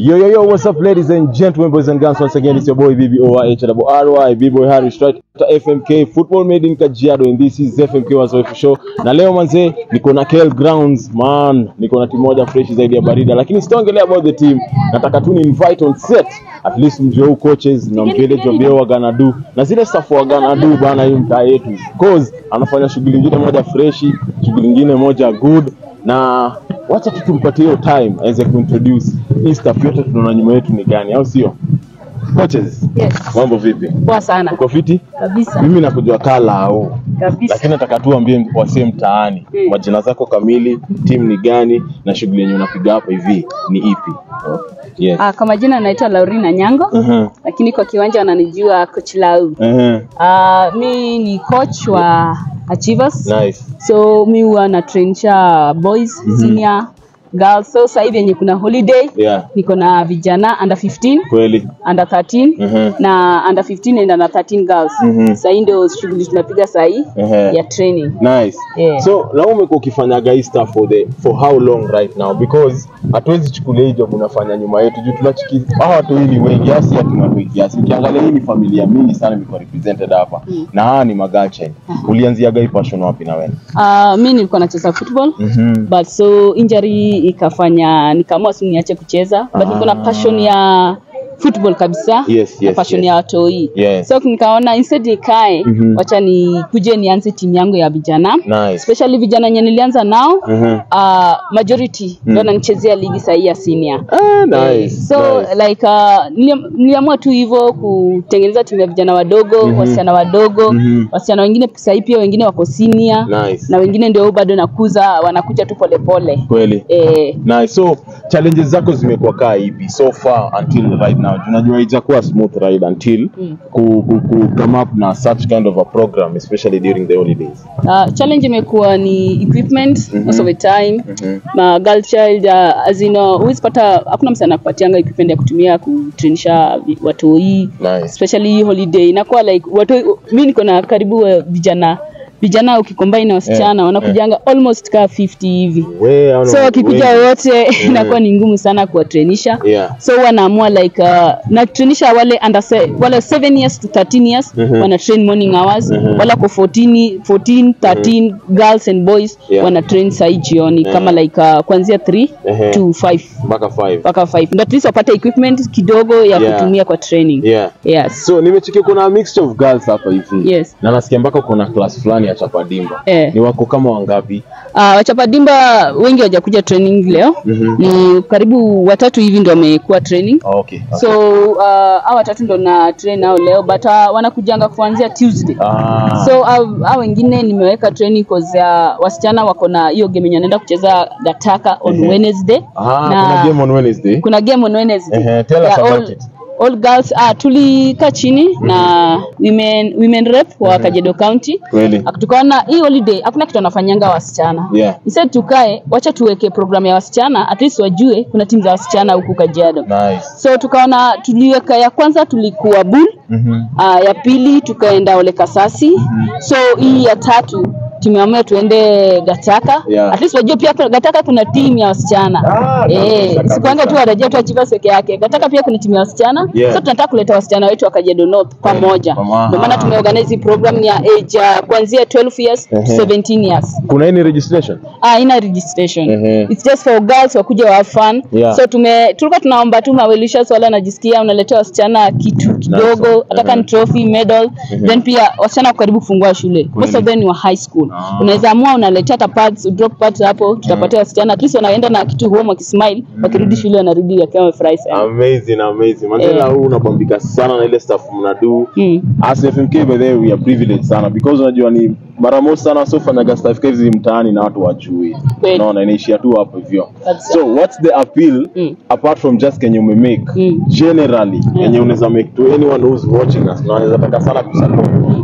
Yo, yo, yo, what's up, ladies and gentlemen, boys and girls? Once again, it's your boy BBOYHRY, B-Boy Harry Strike, FMK, football made in Kajiado, and this is FMK Wazoefu Show. Na leo manze, niko na KL Grounds, man, niko na timu moja fresh zaidi ya barida, lakini sitaongelea about the team, nataka tu ni invite on set, at least mjue who coaches na mjue job yao waganadu na zile staff waganadu bana, hii mtaa yetu, cause anafanya shughuli nyingine moja freshi, shughuli nyingine moja good na wacha tu tumpatie hiyo time aweze kuintroduce hii staff yote tunaona nyuma yetu ni gani, au sio? Coaches, Yes. mambo vipi? Poa sana Uko fiti? kabisa Mimi nakujua kala au kabisa. lakini nataka tu ambie wasee mtaani Mm. majina zako kamili, timu ni gani na shughuli yenye unapiga hapa hivi ni ipi? Yes. Ah, kwa majina naitwa Laurina Nyango Uh-huh. lakini kwa kiwanja wananijua coach Lau. Uh-huh. Ah, mi ni coach wa Achievers. Nice. So mi huwa na trainisha boys, senior, girls. So sasa hivi yenye kuna holiday Yeah. niko na vijana under 15, Kweli. under 13 Mhm. na under 15 and under 13 girls. Mhm. Sasa hii ndio shughuli tunapiga sasa hii Ehe. ya training. Nice. Yeah. So na umekuwa ukifanyaga hii stuff for the for how long right now because hatuwezi chukulia hii job unafanya nyuma yetu juu tunachiki hawa watu hii ni wengi asi hatuna wengi kiasi. Ukiangalia hii ni familia mingi sana imekuwa represented hapa Mm. na hawa ni magachen. Ulianziaga hii passion wapi na wewe? Ah, mi nilikuwa nacheza football Mhm. but so injury ikafanya nikaamua si niache kucheza but niko na Ah. passion ya football kabisa Yes, na yes, passion yes. ya watoi Yes. so nikaona instead nikae Mhm. wacha nikuje nianze timu yangu ya vijana Nice. especially vijana wenye nilianza nao Mhm. uh, majority ndio wananichezea ligi sahii ya senior Ah, nice. so nice. like uh, nili- niliamua tu hivyo kutengeneza timu ya vijana wadogo Mhm. wasichana wadogo Mhm. wasichana wengine sahii pia wengine wako senior Nice. na wengine ndio bado nakuza wanakuja tu polepole Kweli. eh, Nice. So challenges zako zimekuwa kaa ipi so far until right now? Tunajua haijakuwa smooth ride until Mm. ku, ku, ku come up na such kind of a program especially during the holidays. uh, challenge imekuwa ni equipment Mhm. most of the time Mhm. na girl child uh, as in uh, huwezi pata hakuna msana anakupatianga equipment ya kutumia kutrainisha vi- watoi Nice. especially hii holiday inakuwa like watu mi niko na karibu uh, vijana vijana ukicombine na wasichana Eh, wanakujanga almost ka 50 hivi We, hao so ni wakikuja wengi. wote inakuwa ni ngumu sana kuwatrainisha Yeah. so wanaamua like uh, natrainisha wale under se, wale 7 years to 13 years Mhm. wana train morning hours Mhm. wala kwa 14 14 13 girls and boys Yeah. wana train sahi jioni Mhm. kama like uh, kuanzia 3 Ehe. to 5 Mpaka 5. mpaka 5 ndio at least wapate equipment kidogo ya Yeah. kutumia kwa training Yeah. yes So nimechikia kuna mixture of girls hapa hivi. Yes. Na nasikia mpaka kuna class fulani ya chapadimba. Eh. Ni wako kama wangapi? Uh, wachapadimba wengi hawajakuja training leo Mhm. ni karibu watatu hivi ndio wamekuwa training Oh, okay. okay. so uh, hao watatu ndo na train nao leo but uh, wanakujanga kuanzia Tuesday ah. so uh, hao wengine nimeweka training cause ya wasichana wako na hiyo game yenye wanaenda kucheza Gataka on Ehe. Wednesday ah, na- kuna game on Wednesday. kuna game on Wednesday Ehe, tell us Yeah, about all, it. all girls ah, tulikaa chini na women women rep wa Kajiado County Kweli. Ak- tukaona hii holiday hakuna kitu wanafanyanga wasichana Yeah. instead tukae wacha tuweke program ya wasichana at least wajue kuna timu za wasichana huku Kajiado Nice. so tukaona tuliweka ya kwanza tulikuwa bull Mhm. uh, ya pili tukaenda ole kasasi so hii ya tatu tumeamua tuende gataka Yeah. at least wajue pia kuna- gataka kuna timu ya wasichana Ah, eh kabisa, sikuanga kabisa. tu warejea tu achievers peke yake gataka pia kuna timu ya wasichana Yeah. so tunataka kuleta wasichana wetu wa Kajiado North pamoja Pamoja. ndio maana tumeorganize hii program ya age uh, kuanzia 12 years to Ehe. 17 years Kuna any registration? Ah, ina registration. Ehe. It's just for girls wakuja wa have fun. Yeah. So tume tulikuwa tunaomba tu mawelishers wala najisikia unaletea wasichana kitu kidogo, hata kama ni trophy, medal. Then pia wasichana wako karibu kufungua shule. Most of them ni wa high school. Ah. Unaweza amua unaletea hata pads, drop pads hapo, tutapatia wasichana at least wanaenda na kitu home wakismile, wakirudi shule wanarudi wakiwa wamefurahi sana. Amazing, amazing. Mandela Eh. huu unabambika sana na ile stuff mnadu. Mm. As FMK by the way we are privileged sana because unajua ni mara moja sana wasiofanyaga stuff hizi mtaani na watu wajui. Kweli. Unaona inaishia tu hapo hivyo. Kabisa. So what's the appeal Mm. apart from just kenye umemake Mm. generally Yeah. yenye unaweza make to anyone who's watching us na anaweza taka sana kusupport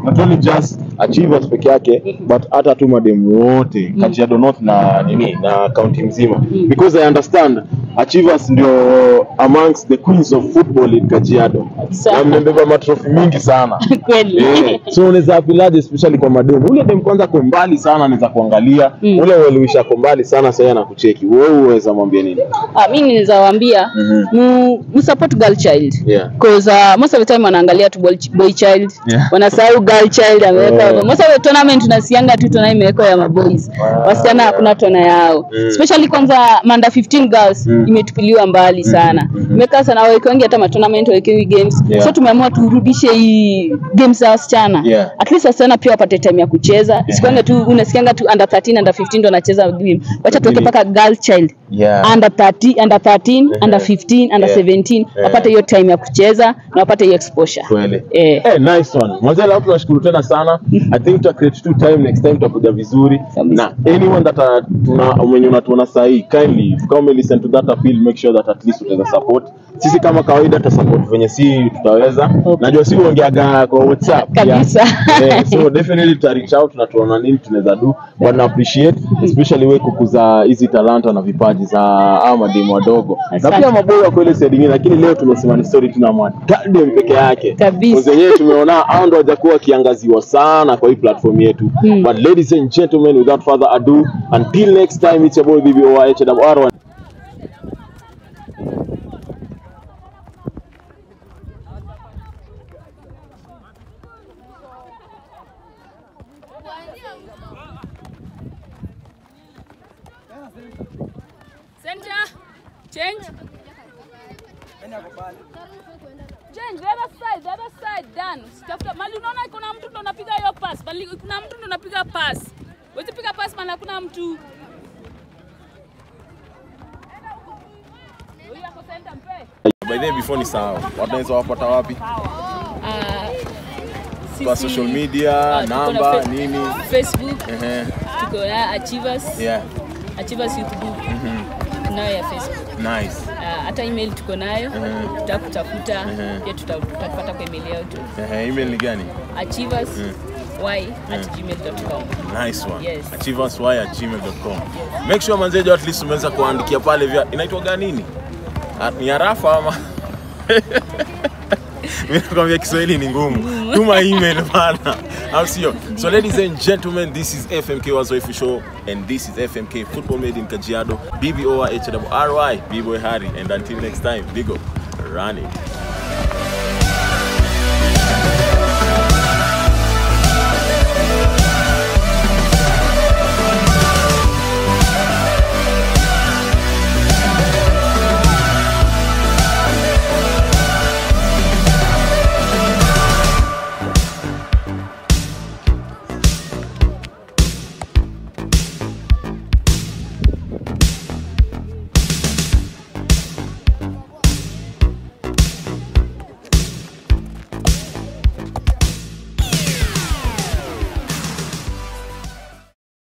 not only just achievers peke yake but hata tu mademu wote Kajiado North na nini na county mzima because I understand achievers ndio amongst the queens of football in Kajiado Sana. na mmebeba matrofi mingi sana kweli Eh, so unaweza apilaje especially kwa mademu ule dem kwanza ko mbali sana anaweza kuangalia Mm. ule uelimisha ko mbali sana sasa anakucheki wewe uweza mwambia nini Ah, mi naweza waambia Mhm. mu, mu support girl child Yeah. cause uh, most of the time wanaangalia tu boy, boy child Yeah. wanasahau girl child ameweka Yeah. most of the tournament tunasianga tu tona imewekwa ya maboys wasichana hakuna tona yao Mm. especially kwanza manda 15 girls Mm. imetupiliwa mbali sana Mhm. imekaa sana wawekewangi hata matournament wawekewi games Yeah. so tumeamua turudishe hii games za wasichana Yeah. at least wasichana pia wapate time ya kucheza isikwanga tu unasikianga tu under 13 under 15 ndo wanacheza game wacha tuweke Really? mpaka girl child Yeah. under 30 under 13 under 15 under Yeah. 17 Yeah. wapate hiyo time ya kucheza na wapate hiyo exposure Kweli. eh Eh, nice one. Mwanzo leo tunashukuru tena sana. I think tuta create two time next time tutakuja vizuri. Kabisa. Na anyone that uh, tuna mwenye unatuona saa hii kindly kama ume listen to that appeal make sure that at least utaweza support. Sisi kama kawaida tuta support venye si tutaweza. Okay. Najua si uongeaga kwa WhatsApp. pia. Kabisa. Eh, so definitely tuta reach out na tuona nini tunaweza do. But na appreciate especially wewe kukuza hizi talanta na vipaji za hawa mademu wadogo. Na Asante. pia maboy wa kweli side nyingine lakini leo tumesema ni story tuna madem peke yake Kabisa. wenyewe tumeona hao ndo hawajakuwa wakiangaziwa sana kwa hii platform yetu Hmm. but ladies and gentlemen without further ado until next time it's your boy BBOYHWR Center. Change. Change the other side, the other side done. Tafuta mali unaona kuna mtu ndo anapiga hiyo pass. Mali kuna mtu ndo anapiga pass. Wewe piga pass mali hakuna mtu. Huyu ako center mpe. By the way, before ni sawa, wanaweza wapata wapi? Ah, Kwa sisi- social media, ah, tuko na namba, Face- nini? Facebook, Ehe, tuko na Achievers, yeah, Achievers Youth Group. Tunayo ya Facebook. nice. Ah, hata email tuko nayo Mhm. tutakutafuta Mhm. pia tuta- tutakupata kwa email yetu Ehe, email ni gani? achievers y at gmail.com Nice one. Yes. Achieversy at gmail.com. Make sure manzejo at least umeweza kuandikia pale vya inaitwa gani nini? Ah, Ni arafa ama Mimi nakwambia Kiswahili ni ngumu. Tuma email bana. Au sio? So ladies and gentlemen, this is FMK Wazoefu Show and this is FMK Football Made in Kajiado. BBOY HWRY, B-Boy Harry and until next time, Bigo, run it.